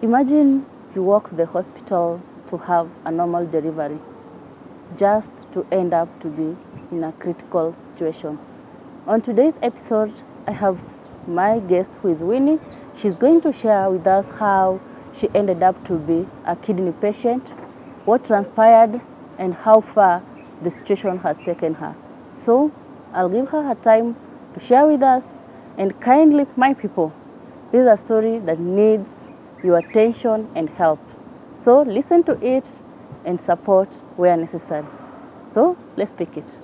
Imagine you walk to the hospital to have a normal delivery just to end up to be in a critical situation. On today's episode, I have my guest who is Winnie. She's going to share with us how she ended up to be a kidney patient, what transpired, and how far the situation has taken her. So I'll give her her time to share with us and kindly, my people, this is a story that needs your attention and help. So listen to it and support where necessary. So let's pick it.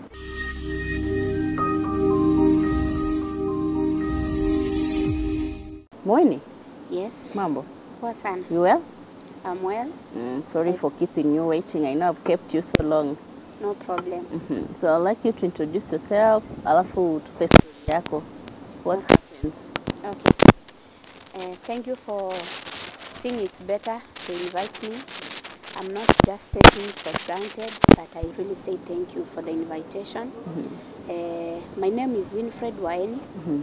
Moini, Yes, mambo. poa sana. You well? I'm well, Mm, sorry for keeping you waiting. I know I've kept you so long. no problem. Mhm. So I'd like you to introduce yourself, alafu tupe story yako. What happened? Okay. Uh, thank you for seeing it's better to invite me. I'm not just taking it for granted, but I really say thank you for the invitation. Uh, my name is Winfred Waeni,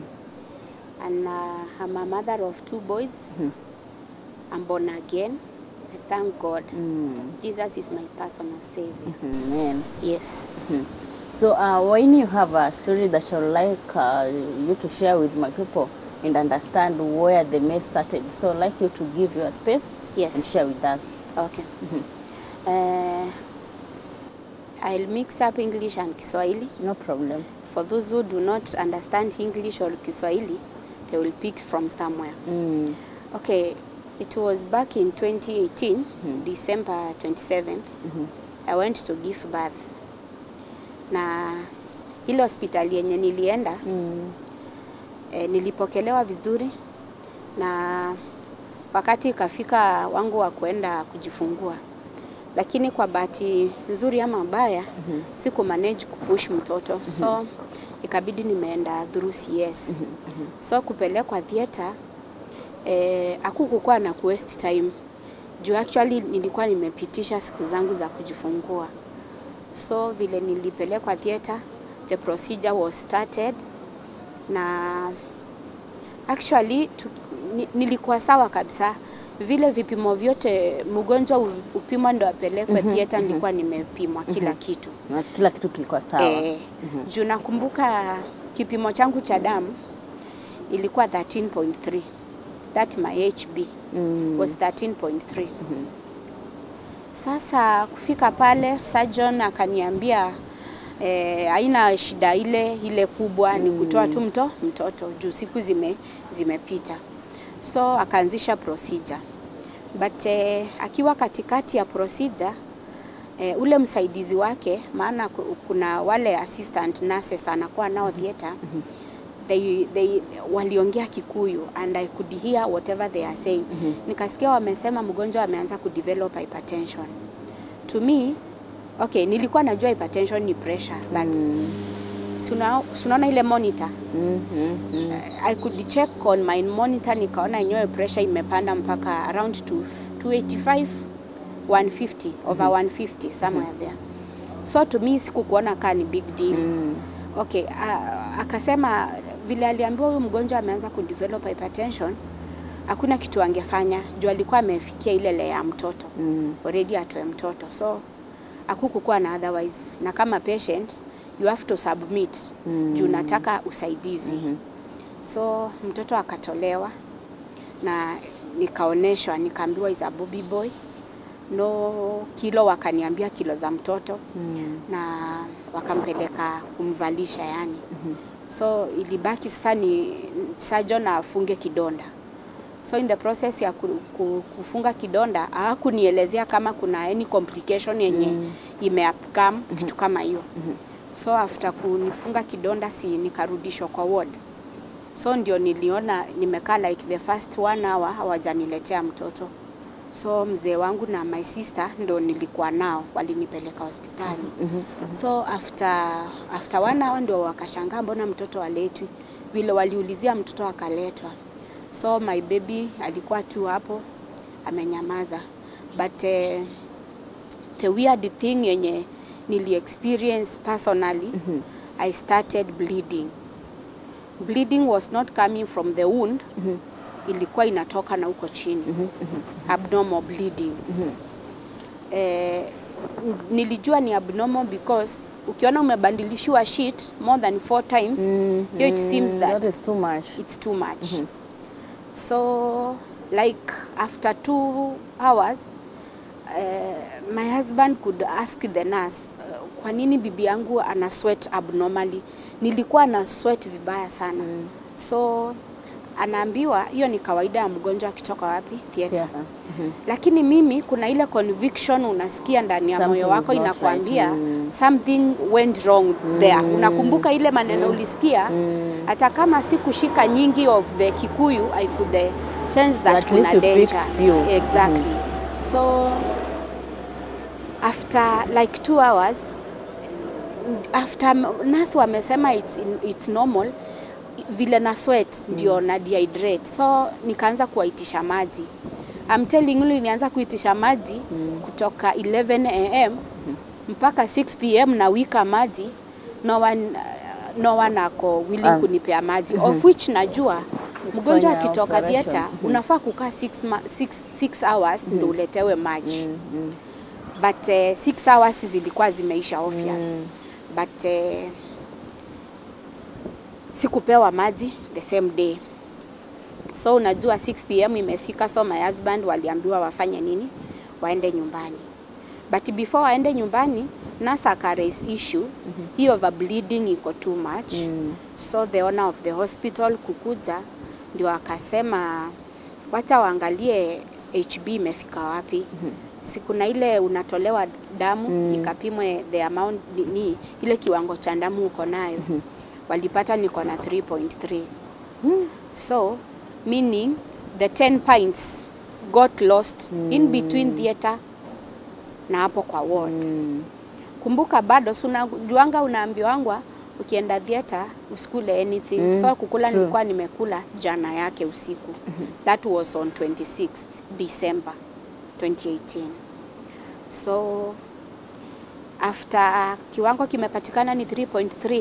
and uh, I'm a mother of two boys. I'm born again. I thank God. Mm, Jesus is my personal savior. mhm, man. Yes. So uh, when you have a story that I would like uh, you to share with my people and understand where the mess started. So I'd like you to give your space Yes. and share with us. Okay. Uh, I'll mix up English and Kiswahili. No problem. For those who do not understand English or Kiswahili, they will pick from somewhere. Mm, Okay, it was back in 2018, December 27th. I went to give birth. Na ile hospitali yenye nilienda mm, e, nilipokelewa vizuri na wakati ikafika wangu wa kuenda kujifungua, lakini kwa bahati nzuri ama mbaya mm -hmm. siku manage kupush mtoto mm -hmm. so ikabidi nimeenda through CS mm -hmm. so kupelekwa theater eh, akukukuwa na waste time juu actually nilikuwa nimepitisha siku zangu za kujifungua so vile nilipelekwa theater the procedure was started na actually tu, ni, nilikuwa sawa kabisa vile vipimo vyote mgonjwa u- upimwa ndo apelekwe mm theater nilikuwa nimepimwa kila kitu na kila kitu kilikuwa sawa. eh, juu nakumbuka kipimo changu cha damu ilikuwa 13.3 that my HB Mm. was 13.3 sasa kufika pale surgeon akaniambia eh, haina shida ile ile kubwa ni kutoa tu mto, mtoto juu siku zime zimepita so akaanzisha procedure but eh, akiwa katikati ya procedure eh, ule msaidizi wake maana ku- kuna wale assistant nurses anakuwa nao theater they, they waliongea Kikuyu and I could hear whatever they are saying. Nikasikia wamesema mgonjwa ameanza kudevelop hypertension. To me, okay, nilikuwa najua hypertension ni pressure but suna- sunaona ile monitor Mm, mm, mm. I could check on my monitor nikaona yenyewe pressure imepanda mpaka around to 285 150 over 150 somewhere there so to me sikukuona kaa ni big deal okay uh, akasema vile aliambiwa huyu mgonjwa ameanza kudevelop hypertension hakuna kitu angefanya juu alikuwa amefikia ile le ya mtoto Mm. already atoe mtoto so akukukuwa na otherwise na kama patient you have to submit Mm. juu nataka usaidizi so mtoto akatolewa na nikaoneshwa nikaambiwa is a bobby boy no kilo wakaniambia kilo za mtoto Mm. na wakampeleka kumvalisha yani so ilibaki sasa ni surgeon afunge kidonda so in the process ya ku, ku, kufunga kidonda hawakunielezea kama kuna any complication yenye mm. imeupcome kitu kama hiyo so after kunifunga kidonda si nikarudishwa kwa ward so ndio niliona nimekaa like the first one hour hawajaniletea mtoto so mzee wangu na my sister ndo nilikuwa nao walinipeleka hospitali so after, after one hour ndio wakashangaa mbona mtoto aletwi vile waliulizia mtoto akaletwa so my baby alikuwa tu hapo amenyamaza but uh, the weird thing yenye nili experience personally mm-hmm. I started bleeding bleeding was not coming from the wound mm-hmm. ilikuwa inatoka na huko chini abnormal bleeding eh, n- nilijua ni abnormal because ukiona umebadilishiwa sheet more than four times hiyo it seems Mm, that that is too much. it's too much so like after two hours uh, my husband could ask the nurse uh, kwa nini bibi yangu ana sweat abnormally nilikuwa na sweat vibaya sana mm. so anaambiwa hiyo ni kawaida ya mgonjwa akitoka wapi theater Theatre. Mhm. lakini mimi kuna ile conviction unasikia ndani ya moyo Something wako is not inakwambia right. Mm. something went wrong there unakumbuka ile maneno ulisikia hata kama sikushika nyingi of the kikuyu i could uh, sense that At least kuna you danger picked few. exactly so after like two hours after nurse wamesema it's, it's normal vile na sweat ndio na dehydrate so nikaanza kuwaitisha maji I'm telling you nilianza kuitisha maji kutoka 11 am mpaka 6 pm na wika maji no one, uh, no one ako willing Ah. kunipea maji of which najua mgonjwa Kufanya akitoka operation. theater unafaa kukaa 6 hours ndio uletewe maji but uh, six hours zilikuwa zimeisha obvious but uh, sikupewa maji the same day so unajua 6 pm imefika so my husband waliambiwa wafanye nini waende nyumbani but before waende nyumbani nurse aka raise issue hiyo mm bleeding iko too much so the owner of the hospital kukuja ndio akasema wacha waangalie HB imefika wapi siku na ile unatolewa damu ikapimwe the amount ni, ni ile kiwango cha damu uko nayo walipata niko na 3.3 so meaning the 10 pints got lost in between theater na hapo kwa ward kumbuka bado si unajuanga unaambiwangwa ukienda theater usikule anything Mm, so kukula true. nilikuwa nimekula jana yake usiku that was on 26 December 2018 so after kiwango kimepatikana ni 3.3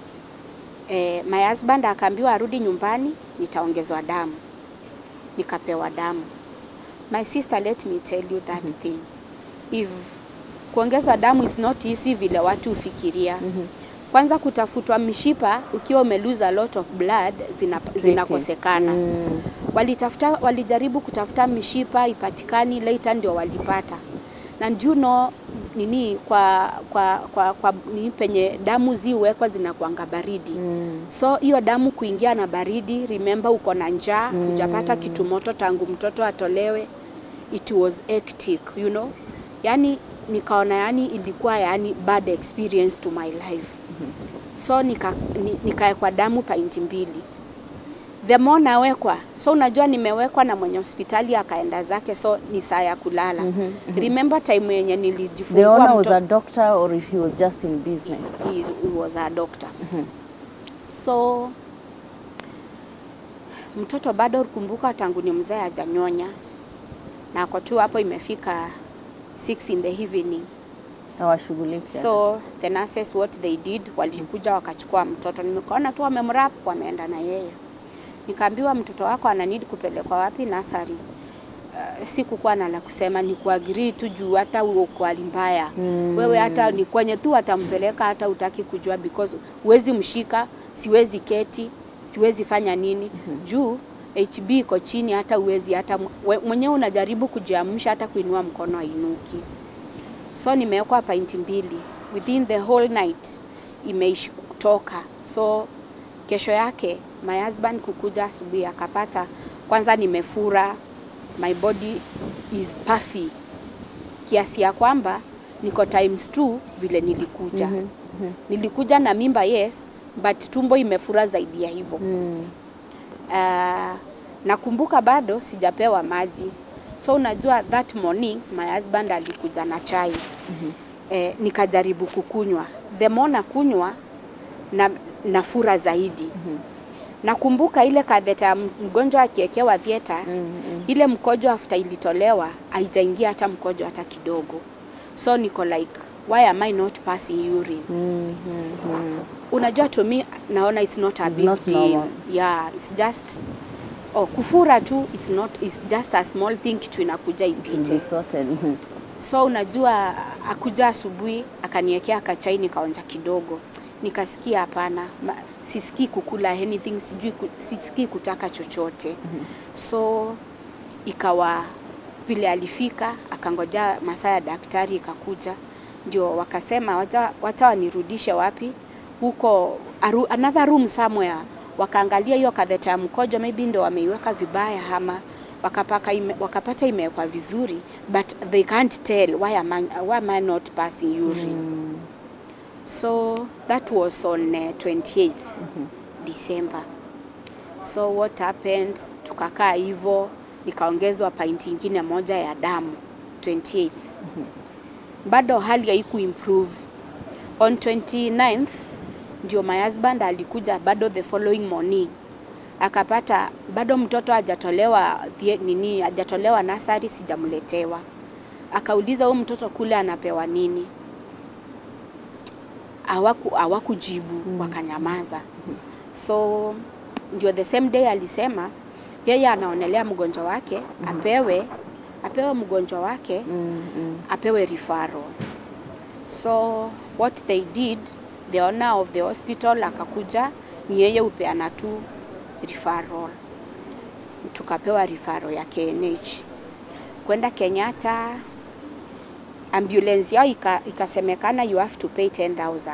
eh, my husband akaambiwa arudi nyumbani nitaongezwa damu nikapewa damu my sister let me tell you that thing if kuongeza damu is not easy vile watu hufikiria kwanza kutafutwa mishipa ukiwa umelose a lot of blood zina, zinakosekana walitafuta walijaribu kutafuta mishipa ipatikani later ndio walipata na ndio know nini kwa kwa kwa, kwa nini penye damu ziwekwa zinakuanga baridi mm. so hiyo damu kuingia na baridi remember uko na njaa mm. hujapata kitu moto tangu mtoto atolewe it was hectic you know yani nikaona yani ilikuwa yani bad experience to my life so nika, ni, nikaekwa damu painti mbili the more nawekwa so unajua nimewekwa na mwenye hospitali akaenda zake so ni saa ya kulala remember time yenye The nilijifungua owner was mto- a doctor or he was just in business? he, is- he was a doctor so mtoto bado kumbuka tangu ni mzee hajanyonya na ako tu hapo imefika 6 in the evening Hawashughuliki. so the nurses what they did walikuja wakachukua mtoto nimekaona tu wamemrap wameenda na yeye nikaambiwa mtoto wako ana need kupelekwa wapi nasari uh, sikukuwa na la kusema ni kuagree tu juu hata uko hali mbaya mm. wewe hata ni kwenye tu atampeleka hata utaki kujua because huwezi mshika siwezi keti siwezi fanya nini mm-hmm. juu HB iko chini hata uwezi hata mwe- mwenyewe unajaribu kujiamsha hata kuinua mkono ainuki so nimewekwa painti mbili within the whole night imeishi kutoka so kesho yake my husband kukuja asubuhi akapata kwanza nimefura my body is puffy kiasi ya kwamba niko times two vile nilikuja mm -hmm. nilikuja na mimba yes but tumbo imefura zaidi ya hivyo Mm. uh, nakumbuka bado sijapewa maji so unajua that morning my husband alikuja na chai mm-hmm. eh, nikajaribu kukunywa the more nakunywa na nafura zaidi mm-hmm. nakumbuka ile katheta ya mgonjwa akiekewa thieta mm-hmm. ile mkojo after ilitolewa haijaingia hata mkojo hata kidogo so niko like why am I not passing urine Mm-hmm. unajua to me naona it's not a It's big not deal normal. yeah it's just oh, kufura tu it's not it's just a small thing kitu inakuja ipite Sorted. Mhm. so unajua akuja asubuhi akaniekea kachai nikaonja kidogo nikasikia hapana ma- sisikii kukula anything sijui ku, sisikii kutaka chochote mm-hmm. so ikawa vile alifika akangoja masaa ya daktari ikakuja ndio wakasema wacha, wacha wanirudishe wapi huko aru, another room somewhere wakaangalia hiyo katheta ya mkojo maybe ndio wameiweka vibaya ama wakapaka ime, wakapata imewekwa vizuri but they can't tell why am I, why am I not passing urine mm. so that was on uh, 28th mm-hmm. December so what happened tukakaa hivyo nikaongezwa pint ingine moja ya damu 28th mm-hmm. bado hali haiku improve on 29th ndio my husband alikuja bado the following morning akapata bado mtoto hajatolewa thie- nini hajatolewa nasari sijamletewa akauliza huyu mtoto kule anapewa nini hawaku hawakujibu mm. wakanyamaza so ndio the same day alisema yeye anaonelea mgonjwa wake mm. apewe apewe mgonjwa wake Mm, mm. apewe referral so what they did the owner of the hospital akakuja ni yeye upeana tu referral tukapewa referral ya KNH kwenda Kenyatta ambulance yao ika- ikasemekana you have to pay 10000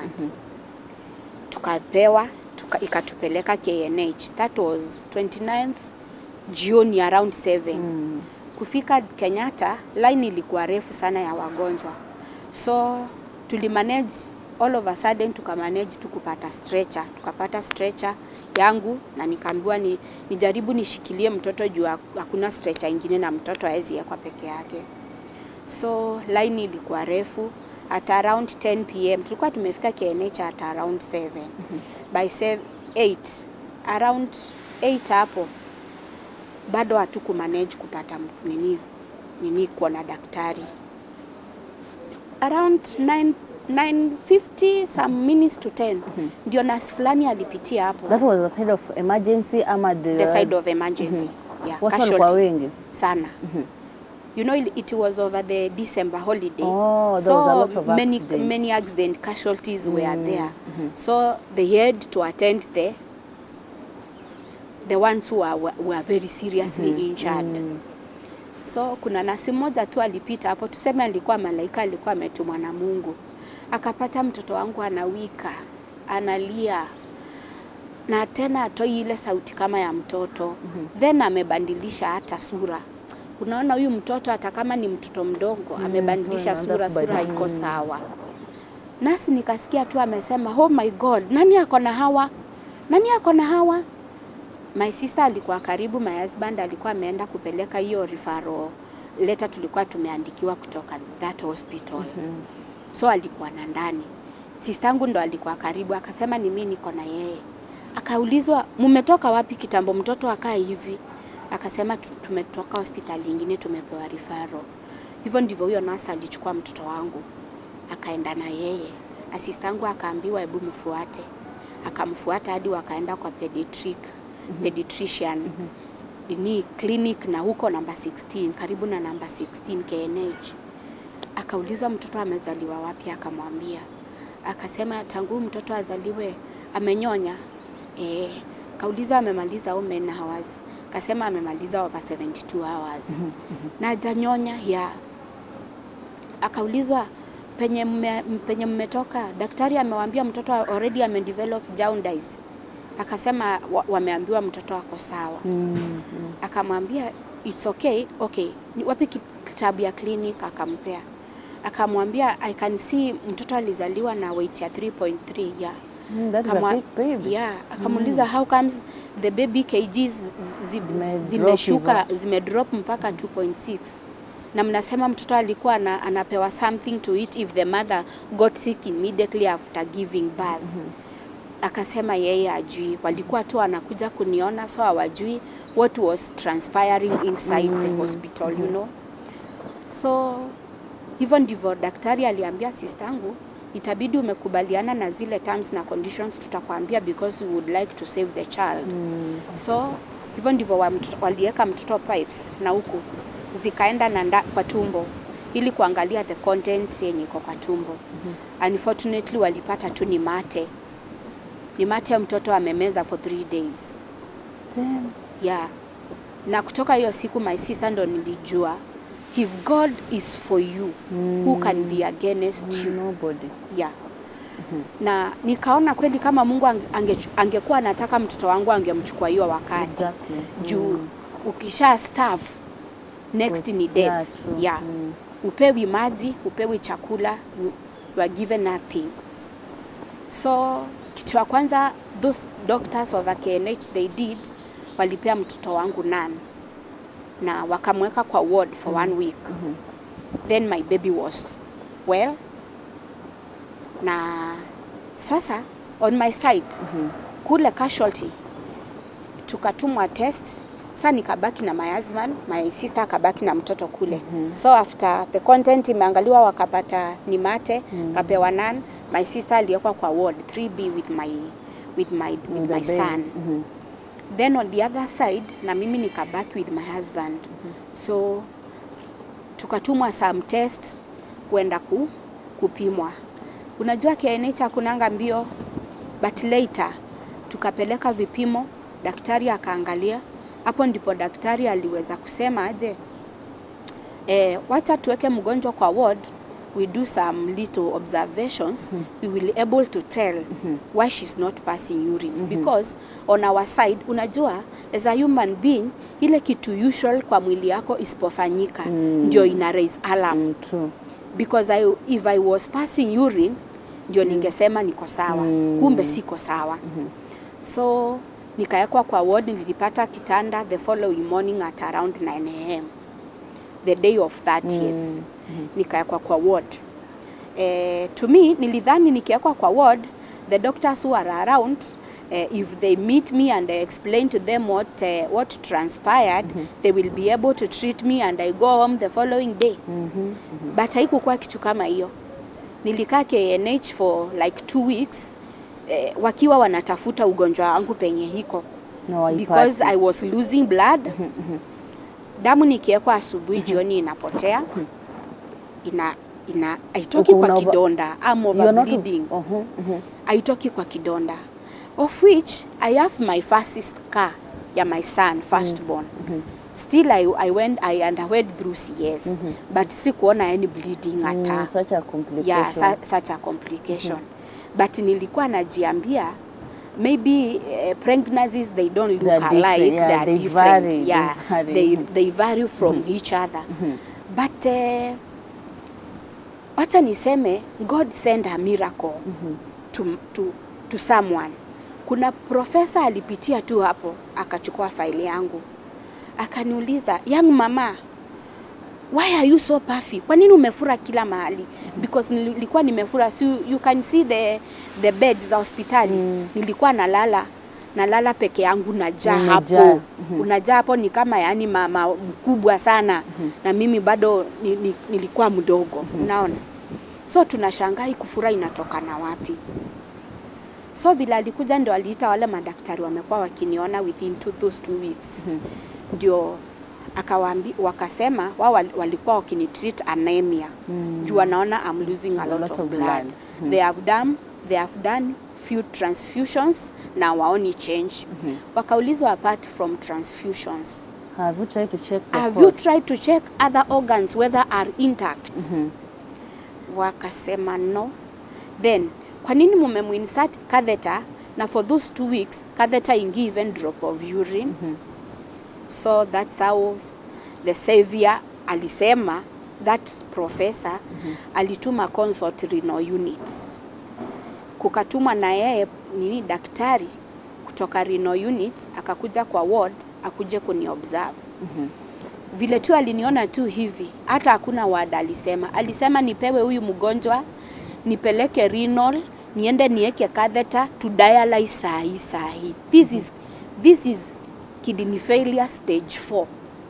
tukapewa tuka, ikatupeleka KNH that was 29th jioni around 7 Mm. kufika Kenyatta line ilikuwa refu sana ya wagonjwa, so tulimanage all of a sudden tukamanage tu kupata stretcher, tukapata stretcher yangu na nikaambiwa ni, nijaribu nishikilie mtoto juu hak- hakuna stretcher ingine na mtoto hawezi wekwa peke yake. So line ilikuwa refu at around 10 pm tulikuwa tumefika KNH at around 7 by 7, 8 around 8 hapo bado hatuku manage kupata m- nini nini kuona daktari around 9 950 some minutes to 10 ndio nasi fulani alipitia hapo That was the side of emergency ama the, the side of emergency yeah, watu walikuwa casualty wengi. sana you know it it was over the December holiday Oh, there so was a lot of many accidents. many accident casualties were there so they had to attend the the ones who are, were very seriously injured so kuna nasi mmoja tu alipita hapo, tuseme alikuwa malaika, alikuwa ametumwa na Mungu, akapata mtoto wangu anawika, analia na tena atoi ile sauti kama ya mtoto mm-hmm. then amebandilisha hata sura. Unaona huyu mtoto hata kama ni mtoto mdogo mm, amebandilisha so sura, anaanza sura kubadili- iko sawa. Nasi nikasikia tu amesema oh my God, nani ako na hawa? Nani ako na hawa? My sister alikuwa karibu, my husband alikuwa ameenda kupeleka hiyo referral letter tulikuwa tumeandikiwa kutoka that hospital. Mm-hmm. So alikuwa na ndani. Sistangu ndo alikuwa karibu, akasema ni mimi niko na yeye. Akaulizwa mumetoka wapi kitambo mtoto akaa hivi? Akasema "Tu- tumetoka hospitali ingine tumepewa referral. Hivyo ndivyo huyo nasa alichukua mtoto wangu akaenda na yeye. Asistangu akaambiwa hebu mfuate, akamfuata hadi wakaenda kwa pediatric mm-hmm. pediatrician mm-hmm. ni clinic na huko namba 16 karibu na namba 16 KNH. Akaulizwa mtoto amezaliwa wapi, akamwambia akasema tangu huyu mtoto azaliwe amenyonya. Eh, kaulizwa amemaliza how many hours, kasema amemaliza over 72 hours na hajanyonya ya akaulizwa penye mme, penye mmetoka, daktari amewaambia mtoto already amedevelop jaundice. Akasema wa, wameambiwa mtoto ako sawa. Mm, Akamwambia it's okay, okay. Ni wapi kitabu ya clinic akampea. Akamwambia I can see mtoto alizaliwa na weight ya 3.3 yeah. Mm, that is a Kamwa- big baby. Yeah, akamuuliza how comes the baby kgs zi- zi- Zime zimeshuka drop zimedrop mpaka 2.6 na mnasema mtoto alikuwa ana, anapewa something to eat if the mother got sick immediately after giving birth. Akasema yeye ajui, walikuwa tu anakuja kuniona so hawajui what was transpiring inside the hospital you know. So hivyo ndivyo daktari aliambia sistangu, itabidi umekubaliana na zile terms na conditions tutakwambia because we would like to save the child. Mm. So hivyo ndivyo wa mtoto- waliweka mtoto pipes na huku zikaenda na nda, kwa tumbo ili kuangalia the content yenye iko kwa tumbo. Unfortunately walipata tu ni mate, ni mate mtoto amemeza for three days Damn. yeah. Na kutoka hiyo siku my sister ndo nilijua if God is for you who can be against you Nobody. yeah. Na nikaona kweli kama Mungu ange- ange- angekuwa anataka mtoto wangu angemchukua hiyo wakati Exactly. juu ukisha starve next ni death Yeah, true. yeah. Mm. Upewi maji, upewi chakula, you, you are given nothing. So kitu ya kwanza those doctors of a KNH they did walipea mtoto wangu none na wakamweka kwa ward for one week. Then my baby was well na sasa on my side kule casualty tukatumwa test sa nikabaki na my husband my sister akabaki na mtoto kule so after the content imeangaliwa wakapata ni mate kapewa nan my sister aliwekwa kwa ward 3b with my with my, with the my baby. son Mhm. then on the other side na mimi nikabaki with my husband so tukatumwa some test kwenda ku, kupimwa unajua KNH hakunanga mbio but later tukapeleka vipimo daktari akaangalia hapo ndipo daktari aliweza kusema aje eh, wacha tuweke mgonjwa kwa ward we do some little observations we will able to tell why she's not passing urine because on our side unajua as a human being ile kitu usual kwa mwili yako isipofanyika ndio ina raise alarm Mm, true. because I, if I was passing urine ndio ningesema niko sawa kumbe siko sawa so nikawekwa kwa ward nilipata kitanda the following morning at around 9 am the day of 30th nikawekwa kwa ward eh, to me nilidhani nikiwekwa kwa ward the doctors who are around eh, if they meet me and I explain to them what, eh, what transpired they will be able to treat me and I go home the following day but haikukuwa kitu kama hiyo nilikaa KNH for like two weeks eh, wakiwa wanatafuta ugonjwa wangu penye hiko No, haipati. because I was losing blood damu nikiwekwa asubuhi jioni inapotea ina ina haitoki Uko kwa una- kidonda I'm You are not- bleeding Mhm, mhm. haitoki kwa kidonda of which I have my first car ya my son firstborn still I, I went I underwent through CS but sikuona any bleeding hata Mm, such a complication. yeah, sa, such a complication but nilikuwa najiambia maybe uh, pregnancies they don't look They are different, alike yeah, they are they different vary, they yeah vary. they, they vary from each other but uh, wacha niseme god send a miracle to, to, to someone kuna profesa alipitia tu hapo akachukua faili yangu akaniuliza young mama why are you so puffy kwa nini umefura kila mahali because nilikuwa nimefura so you can see the, the beds za hospitali nilikuwa nalala nalala peke yangu najaa Umejaa. hapo unajaa hapo ni kama yani mama mkubwa sana na mimi bado ni, ni, nilikuwa mdogo unaona so tunashangaa hii kufura inatokana wapi so vile alikuja ndio aliita wale madaktari wamekuwa wakiniona within two, those two weeks ndio akawaambi wakasema wao wal- walikuwa wakinitreat anemia mm. juu wanaona I'm losing a lot, lot of, of blood, blood. they have done they have done few transfusions na waoni change wakaulizwa apart from transfusions Have you tried to check the have you cause? tried to check other organs whether are intact wakasema no then kwa nini mumemuinsert catheter na for those two weeks catheter ingi even drop of urine so that's how the savior alisema that professor alituma consult renal unit kukatumwa na yeye nini daktari kutoka renal unit akakuja kwa ward akuje kuni observe vile tu aliniona tu hivi, hata hakuna ward alisema. Alisema nipewe huyu mgonjwa nipeleke renal, niende nieke catheter to dialyze saa hii saa hii. This is, this is kidney failure stage 4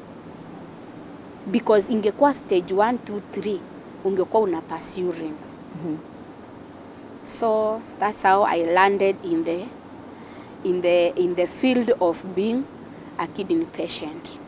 because ingekuwa stage 1 2 3 ungekuwa una pass urine. So that's how I landed in the in the in the field of being a kidney patient.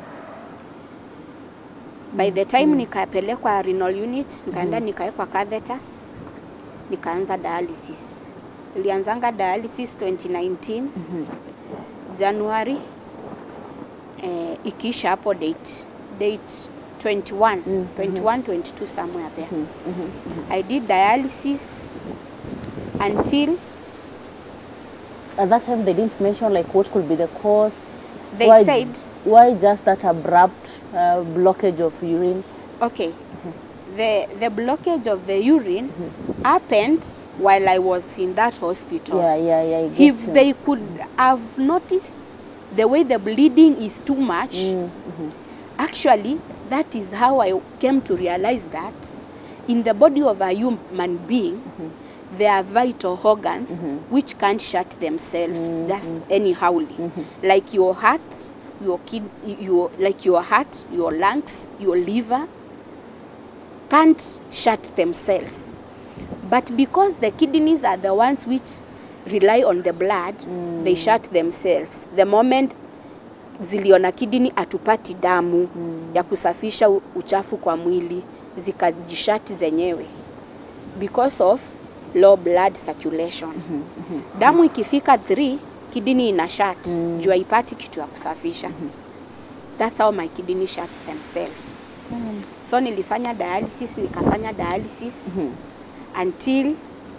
By the time nikapelekwa renal unit, nikaenda nikawekwa catheter, nikaanza dialysis. Nilianzanga dialysis 2019 January eh, ikiisha hapo date date 21 21 22 somewhere there I did dialysis until At that time, they didn't mention like what could be the cause. They why, said- why just that abrupt uh, blockage of urine. okay the the blockage of the urine happened while I was in that hospital Yeah, yeah, yeah. I get if you. they could have noticed the way the bleeding is too much actually that is how i came to realize that in the body of a human being there are vital organs which can't shut themselves just anyhowly like your heart your kid your like your heart your lungs your liver can't shut themselves but because the kidneys are the ones which rely on the blood they shut themselves the moment ziliona kidney atupati damu ya kusafisha u- uchafu kwa mwili zikajishati zenyewe because of low blood circulation damu ikifika 3 kidney ina shut juu haipati kitu ya kusafisha that's how my kidney shut themselves so nilifanya dialysis nikafanya dialysis until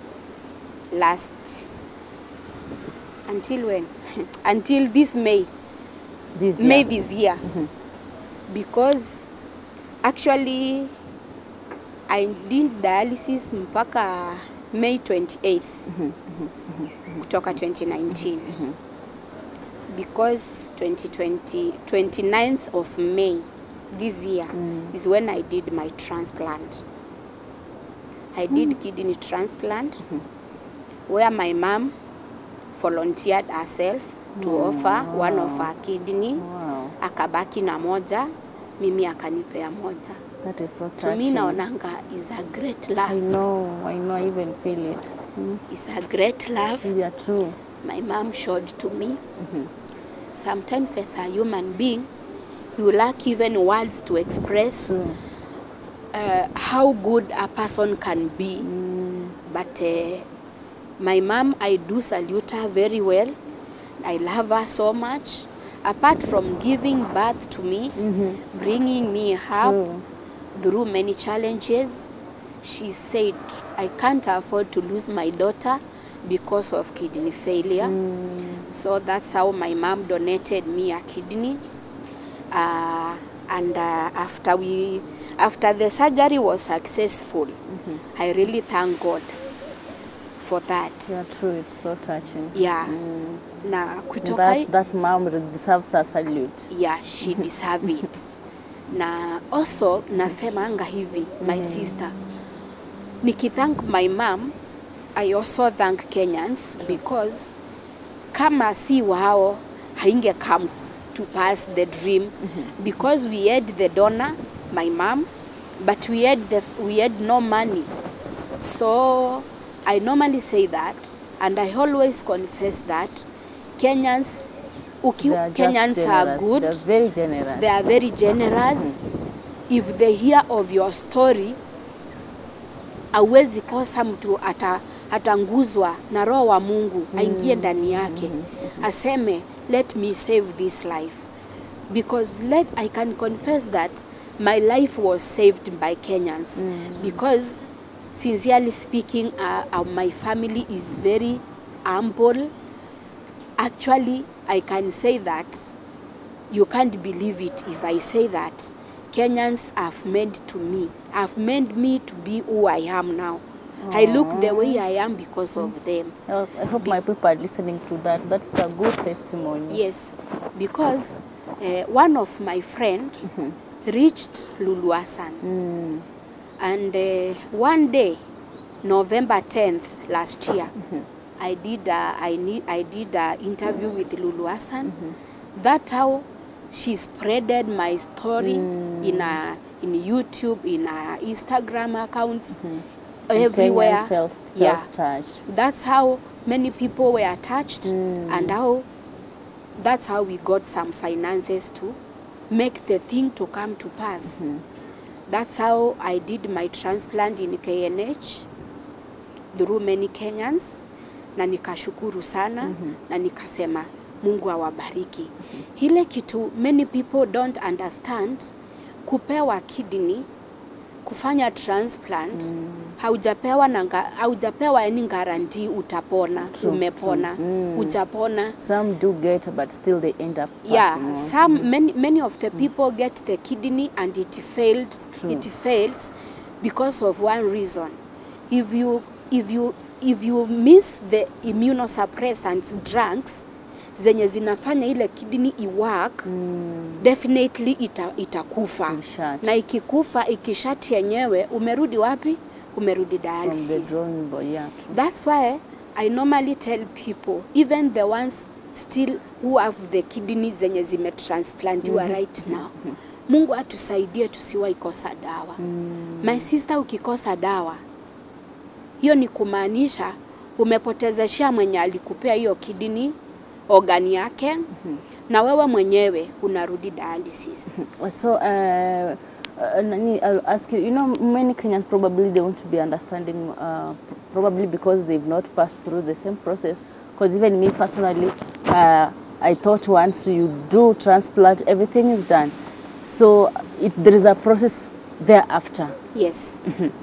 last until when until this may This may year. this year because actually I did dialysis mpaka May 28th kutoka 2019 because 2020 29th of May this year is when I did my transplant I did kidney transplant where my mom volunteered herself to offer one of her kidney Wow, akabaki na moja mimi akanipea moja that is so to me touching. naonanga is a great I love know, I know, I even feel it. Mm. is a great love Yeah, true. my mom showed to me sometimes as a human being you lack even words to express True. uh, how good a person can be but uh, my mom i do salute her very well i love her so much apart from giving birth to me bringing me up True. through many challenges she said i can't afford to lose my daughter because of kidney failure so that's how my mom donated me a kidney uh, and uh, after we after the surgery was successful i really thank god for that Yeah, true. It's so touching. yeah na And kutoka that, that mom deserves a salute. yeah she deserve it na also nasemanga hivi my sister nikithank my mom i also thank kenyans because kama si wao hainge come to pass the dream because we had the donor my mom but we had the we had no money so i normally say that and i always confess that kenyans uki, They are just kenyans are generous. good They're very generous. they are very generous if they hear of your story awezi kosa mtu ata, atanguzwa na roho wa mungu aingie ndani yake aseme let me save this life because let, i can confess that my life was saved by kenyans because sincerely speaking uh, uh, my family is very humble actually i can say that you can't believe it if I say that Kenyans have made to me, have made me to be who I am now. I look the way I am because of them. Oh, I hope my people are listening to that. That's a good testimony. Yes, because uh, one of my friend reached Luluasan, and uh, one day, November 10th last year, I did a, I need I did a interview with Luluasan. That how she spreaded my story in a in YouTube, in a Instagram accounts, everywhere. Kenyan felt, felt yeah, touched. that's how many people were touched and how that's how we got some finances to make the thing to come to pass that's how i did my transplant in knh through many kenyans na nikashukuru sana na nikasema mungu awabariki ile kitu many people don't understand kupewa kidney kufanya transplant mm. haujapewa na nga- haujapewa yani garanti utapona True, umepona true. Mm. hujapona Some do get, but still they end up yeah passing on. some many, many of the people get the kidney and it fails True. it fails because of one reason if you if you if you miss the immunosuppressants drugs zenye zinafanya ile kidney iwork Mm, definitely ita, itakufa Imshat. na ikikufa ikishati yenyewe umerudi wapi umerudi from the dialysis drawing board, yeah. true. That's why I normally tell people, even the ones still who have the kidneys zenye zimetransplantiwa right now, Mungu atusaidie tusiwahi kosa dawa. My sister, ukikosa dawa, hiyo ni kumaanisha umepotezeshea mwenye alikupea hiyo kidney organi yake na wewe mwenyewe unarudi dialysis. So, uh, uh, Nani, I'll ask you, you know, many Kenyans probably they want to be understanding, uh, probably because they've not passed through the same process. Because even me personally, uh, I thought once you do transplant, everything is done. So, it, there is a process thereafter. Yes.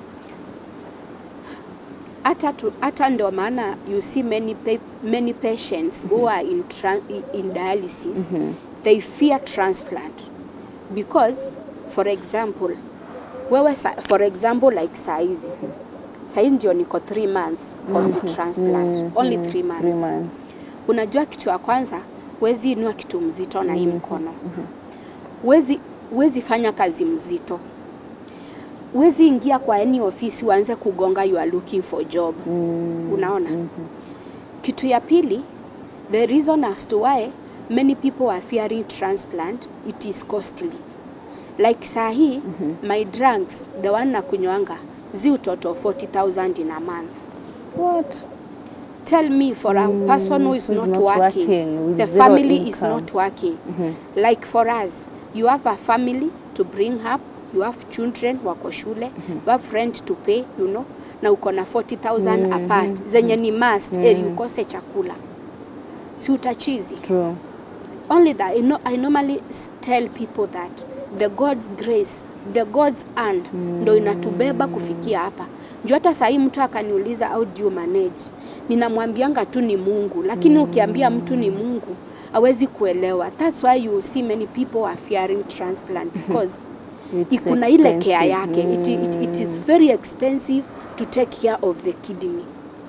hata tu, hata ndio maana you see many pa many patients who are in tran in dialysis they fear transplant because for example wewe sa, for example like saizi saizi ndio niko 3 months post transplant only 3 months Three months. unajua kitu ya kwanza huwezi inua kitu mzito na hii mkono huwezi huwezi fanya kazi mzito huwezi ingia kwa any ofisi uanze kugonga you are looking for job unaona kitu ya pili the reason as to why many people are fearing transplant it is costly like saa hii my drugs the one na kunywanga zi utoto 40000 in a month What? tell me for a person who is who's not, not working, working, with the zero family is income. not working like for us you have a family to bring up you have children wako shule you have rent to pay you know na uko na 40000 apart zenye ni must eri ukose chakula si utachizi True. only that I, know, I normally s- tell people that the God's grace the God's hand ndo inatubeba kufikia hapa juu hata sahii mtu akaniuliza how do you manage ninamwambianga tu ni Mungu lakini ukiambia mtu ni Mungu hawezi kuelewa that's why you see many people are fearing transplant because It's kuna ile care expensive. yake it, it, it is very expensive to take care of the kidney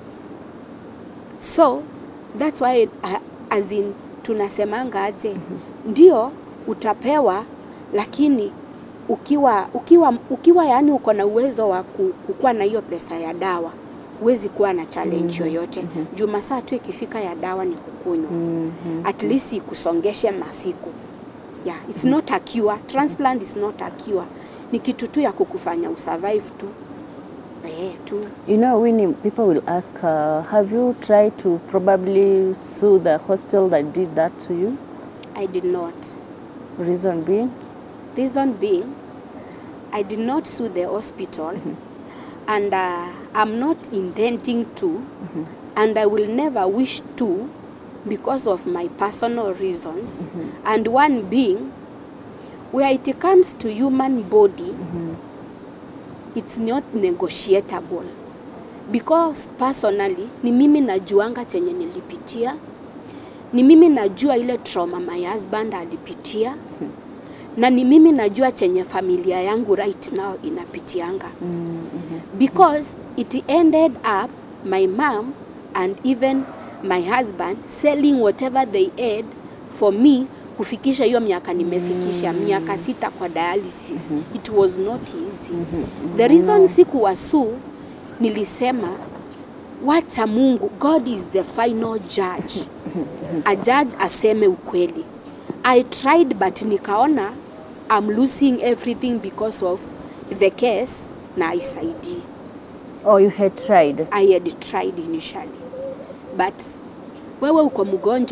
so that's why uh, as in tunasemanga aje ndio utapewa lakini ukiwa ukiwa ukiwa yani uko na uwezo wa ku- kukuwa na hiyo pesa ya dawa huwezi kuwa na challenge yoyote juu masaa tu ikifika ya dawa ni kukunywa at least ikusongeshe masiku yeah it's not a cure transplant is not a cure ni kitu tu ya kukufanya usurvive tu eh tu You know, Winnie, people will ask, uh, have you tried to probably sue the hospital that did that to you? I did not Reason being? Reason being, I did not sue the hospital, and uh, I'm not intending to, and I will never wish to, because of my personal reasons. And one being, where it comes to human body, it's not negotiable because personally ni mimi najuanga chenye nilipitia ni mimi najua ile trauma my husband alipitia na ni mimi najua chenye familia yangu right now inapitianga because it ended up my mom and even my husband selling whatever they had for me kufikisha hiyo miaka nimefikisha miaka sita kwa dialysis it was not easy the reason sikuwasu nilisema wacha Mungu God is the final judge a judge aseme ukweli I tried but nikaona I'm losing everything because of the case na isaidii Oh, you had tried. I had tried initially but wewe uko mgonjwa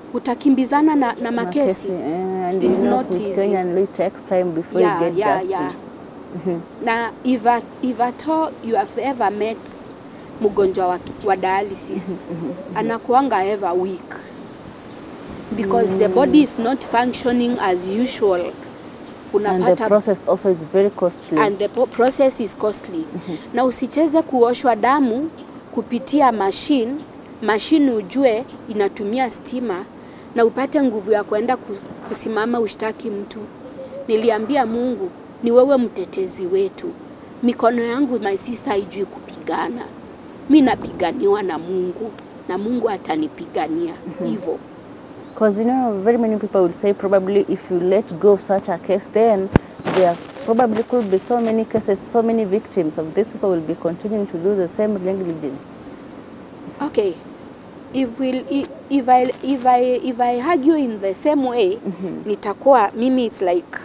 utakimbizana na, na makesi eh, and It's you know, not with easy. Kenyan law, it takes time before Yeah, you get yeah, justice. yeah. na if at, if at all you have ever met mgonjwa wa, wa dialysis anakuanga ever weak because the body is not functioning as usual And the unapata process also is very costly. and the po- process is costly na usicheze kuoshwa damu kupitia machine machine ujue inatumia stima na upate nguvu ya kwenda ku- kusimama ushtaki mtu niliambia mungu ni wewe mtetezi wetu mikono yangu my sister haijui kupigana mi napiganiwa na mungu na mungu atanipigania hivyo Because you know, very many people would say probably if you let go of such a case, then there probably could be so many cases, so many victims of these people will be continuing to do the same negligence. okay if, will, if, if, I, if, I, if I argue in the same way nitakuwa mimi it's like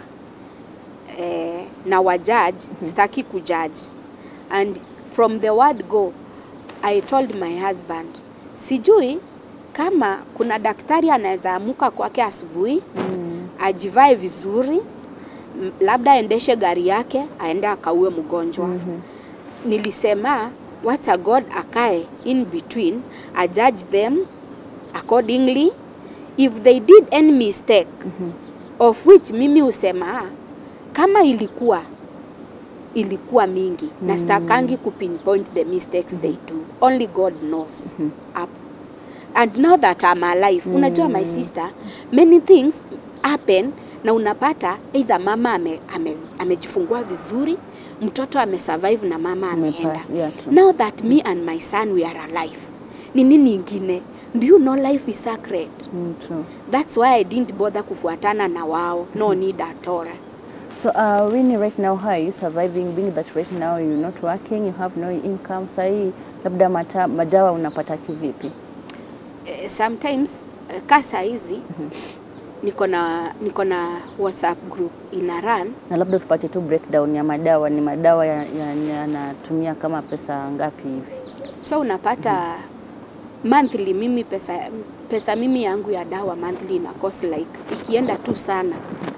eh, na wajudge sitaki kujudge and from the word go I told my husband sijui kama kuna daktari anaweza amuka kwake asubuhi mm. ajivae vizuri m- labda aendeshe gari yake aende akaue mgonjwa mm-hmm. nilisema wacha god akae in between a judge them accordingly if they did any mistake mm-hmm. of which mimi husema "Ah, kama ilikuwa ilikuwa mingi mm. na stakangi kupinpoint the mistakes mm -hmm. they do only god knows mm -hmm. up and now that I'm alive mm. unajua my sister many things happen na unapata either mama ame, ame, amejifungua vizuri mtoto amesurvive na mama ameenda Amepass, yeah, true. now that me and my son we are alive ni nini ingine do you know life is sacred Mm, true. that's why I didn't bother kufuatana na wao no need at all So, uh, Winnie, right now, how are you surviving? Being that right now you're not working, you have no income. Sahi, labda mata, madawa unapata kivipi? Eh, sometimes eh, ka saa hizi niko na niko na whatsapp group ina run Na labda tupate tu breakdown ya madawa. Ni madawa yanatumia ya, yanatumia kama pesa ngapi hivi? so unapata monthly mimi pesa pesa mimi yangu ya dawa monthly ina cost like ikienda tu sana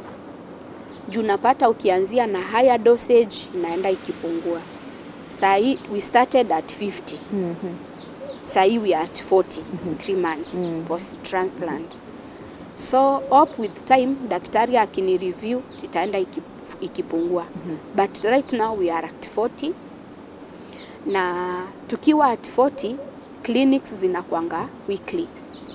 juu unapata ukianzia na higher dosage inaenda ikipungua sahii we started at 50 sahii we are at 40 3 months post transplant so up with time daktari akini review itaenda ikip- ikipungua but right now we are at 40 na tukiwa at 40 clinics zinakwanga weekly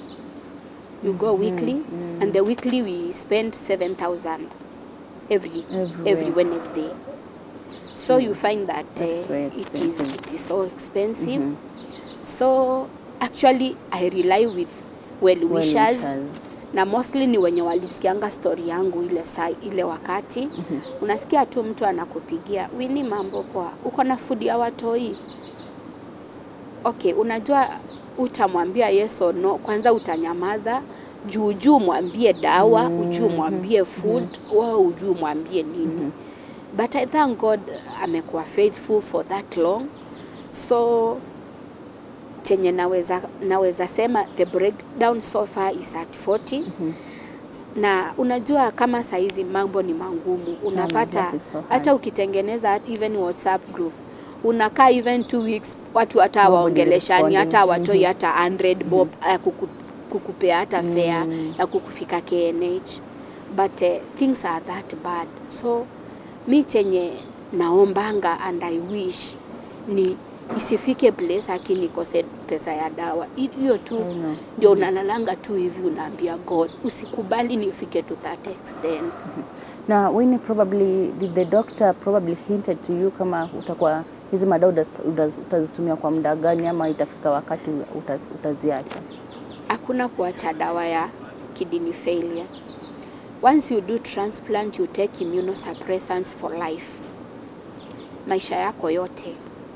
you go weekly and the weekly we spend 7000 every Everywhere. every wednesday so you find that That's very uh, it is expensive. it is so expensive so actually i rely with well wishers wishers. na mostly ni wenye walisikianga story yangu ile saa ile wakati unasikia tu mtu anakupigia wini mambo poa uko na food ya watoi okay unajua utamwambia yes or no kwanza utanyamaza juu juu mwambie dawa mm ujuu mwambie food wao ujuu mwambie nini but i thank god amekuwa faithful for that long so chenye naweza, naweza sema the breakdown so far is at 40 na unajua kama saizi mambo ni mangumu unapata that is so hard. hata ukitengeneza even whatsapp group unakaa even two weeks watu hata Nobody waongeleshani hata responding. watoi hata 100 bob ya kuku, kukupea hata fare ya kukufika KNH but uh, things are that bad so mi chenye naombanga and I wish ni isifike place akinikose pesa ya dawa Hi- hiyo tu I know. ndio unalalanga tu hivi unaambia God usikubali nifike to that extent Na Winnie, probably did the doctor probably hinted to you kama utakuwa hizi madawa utaz- utaz- utazitumia kwa muda gani ama itafika wakati utaz, utaziacha? hakuna kuacha dawa ya kidney failure. Once you do transplant, you take immunosuppressants for life, maisha yako yote.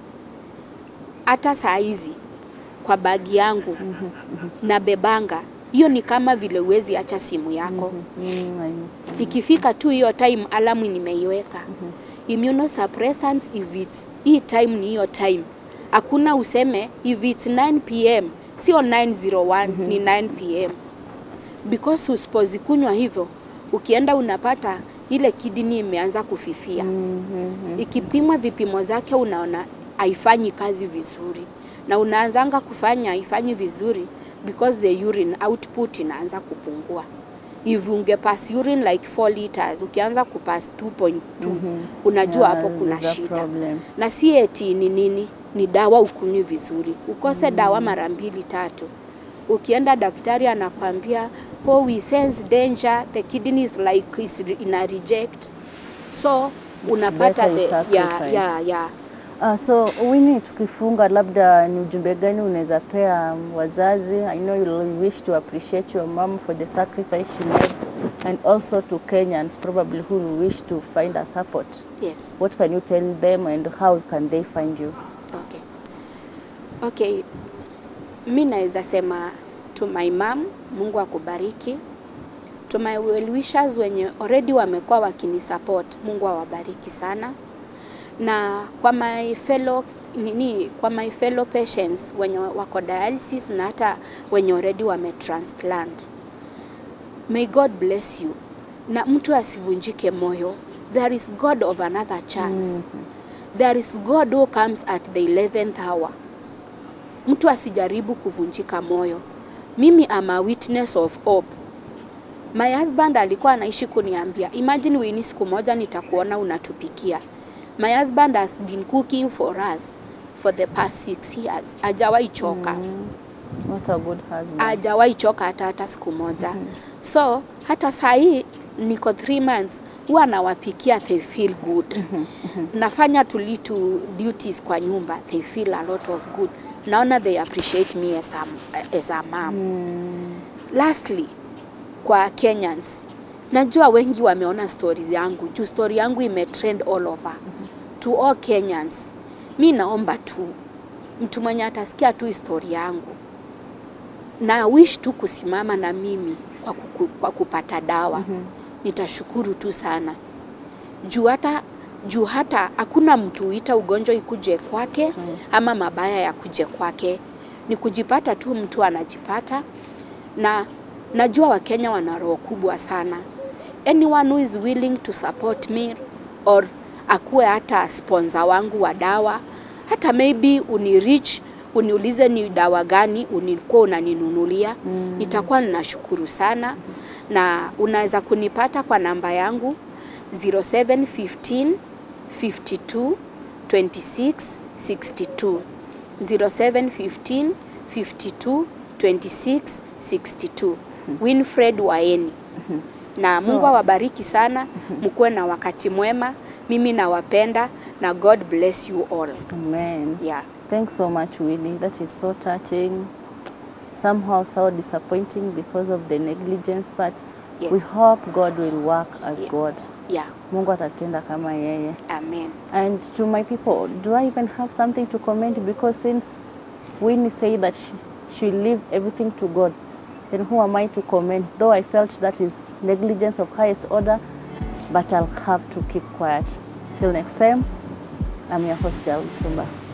Hata saa hizi kwa bagi yangu na bebanga hiyo, ni kama vile uwezi acha simu yako Mm, I know. ikifika tu hiyo time alamu nimeiweka immunosuppressants if it's hii time ni hiyo time hakuna useme if it's 9 pm sio 901 ni 9 pm because usipozikunywa hivyo, ukienda unapata ile kidney imeanza kufifia. Mhm. Ikipimwa vipimo zake unaona haifanyi kazi vizuri, na unaanzanga kufanya haifanyi vizuri because the urine output inaanza kupungua. If ungepass urine like 4 liters, ukianza kupass 2.2 unajua Yeah, hapo kuna there's a shida problem. na si eti ni nini, ni dawa ukunywi vizuri, ukose dawa mara mbili tatu. Ukienda daktari anakwambia oh, we sense danger, the kidney is like is ina reject, so unapata better you the ya sacrifice. ya ya Ah, so Winnie, tukifunga, labda ni ujumbe gani unaweza pea um, wazazi? I know you wish to appreciate your mom for the sacrifice she made and also to Kenyans probably who wish to find a support. yes. What can you tell them and how can they find you? Okay. Okay. Mi naweza sema to my mom, Mungu akubariki. To my well wishers wenye already wamekuwa wakinisupport, Mungu awabariki sana. Na kwa my fellow nini, kwa my fellow patients wenye wako dialysis na hata wenye already wametransplant. May God bless you. Na mtu asivunjike moyo. There is God of another chance. There is God who comes at the 11th hour. Mtu asijaribu kuvunjika moyo. Mimi am a witness of hope. My husband alikuwa anaishi kuniambia, imagine Winnie, siku moja nitakuona unatupikia. My husband has been cooking for us for the past six years. Hajawahi choka. What a good husband. Hajawahi choka hata hata siku moja. So hata saa hii niko three months huwa anawapikia they feel good. Nafanya tu little duties kwa nyumba they feel a lot of good. Naona they appreciate me as a, as a mom. Lastly, kwa Kenyans, najua wengi wameona stories yangu juu story yangu imetrend all over. To all Kenyans, mi naomba tu mtu mwenye atasikia tu story yangu na wish tu kusimama na mimi kwa, kuku, kwa kupata dawa nitashukuru tu sana juu hata juu hata hakuna mtu huita ugonjwa ikuje kwake ama mabaya ya kuje kwake, ni kujipata tu, mtu anajipata. Na najua Wakenya wana roho kubwa sana. Anyone who is willing to support me or akuwe hata sponsor wangu wa dawa, hata maybe unirich uniulize ni dawa gani unikuwa unaninunulia mm. Nitakuwa ninashukuru sana na unaweza kunipata kwa namba yangu 0715 52 26 62 0715 52 26 62 Winfred Waeni na Mungu awabariki sana, mkuwe na wakati mwema. Mimi nawapenda na God bless you all. Amen. Yeah. Thanks so much, Winnie. That is so touching. Somehow so disappointing because of the negligence, but Yes. we hope God will work as Yeah. God. Yeah. Mungu atatenda kama yeye. Amen. And to my people, do I even have something to comment? Because since Winnie said that she, she leave everything to God, then who am I to comment? Though I felt that is negligence of highest order, but I'll have to keep quiet. Till next time, I'm your host, Jal Sumba.